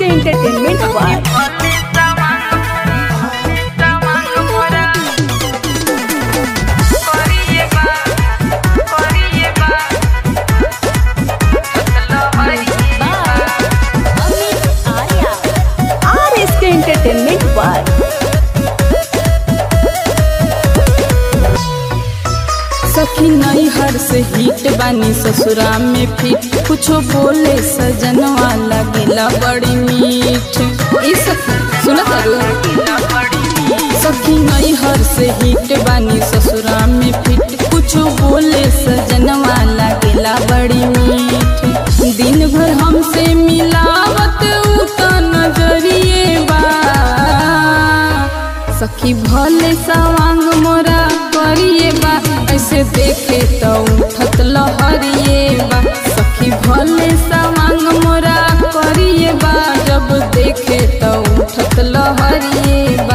के एंटरटेनमेंट वार R S K entertainment वार सखी नहीं हर से हिट बानी ससुरा में फिट कुछो बोले सजनवा लगेला बड़ी मीठ ई सखी सुना करू सखी नहीं हर से हिट बानी ससुरा में फिट कुछो बोले सजनवा लगेला बड़ी मीठ दिन भर हमसे मिलावत उ त नजरिए बा सखी भले सवांग मोरा करिए बा ऐसे देखे तो उठत लहरिए बा सखी भले सवांग मोरा करिए बा जब देखे तो उठत लहरिए बा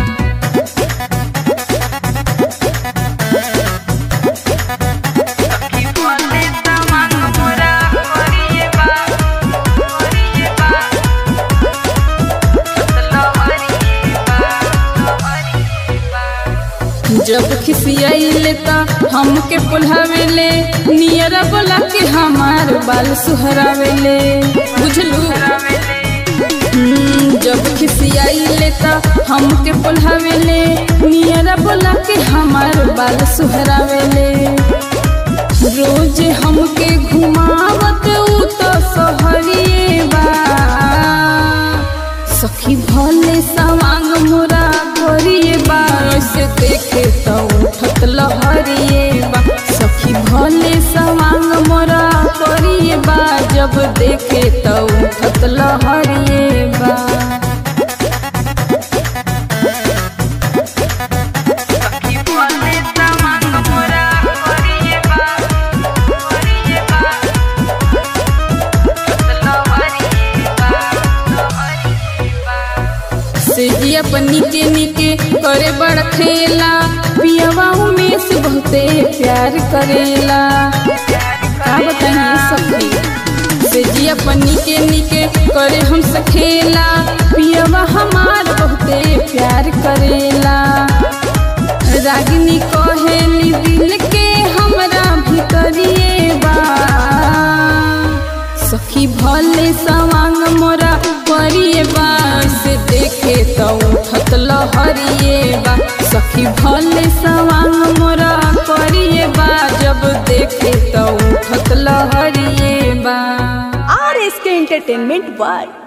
जब खिसियाइले त हमके पुल्हावेले नियरा बोला के हमार बाल सुहरावेले बुझलू हम्म, जब खिसियाइले त हमके पुल्हावेले नियरा बोला के हमार बाल सुहरावेले रोज हमके घुमावत उ त सहरिए बा सखी भले सवांग मोरा करिए बा ऐसे देखे तो उठत लहरिए बा सखी भले सवांग मोरा करिए बा जब देखे तो उठत लहरिए बा से जिया पर निके निके करे बड़ खेला पियावा में से बहुते प्यार करेला का बताइए सखी से जिया पर निके निके करे हमसे खेला पियावा हमार बहुते प्यार करेला रागिनी कहेली दिल के हमरा भीतरिए बा सखी भले सवांग मोरा करिए बा से देखे तो उठत लहरिए बा सखी भले सवांग मोरा करिए बा जब देखे तो उठत लहरिए बा आर एस के एंटरटेनमेंट वार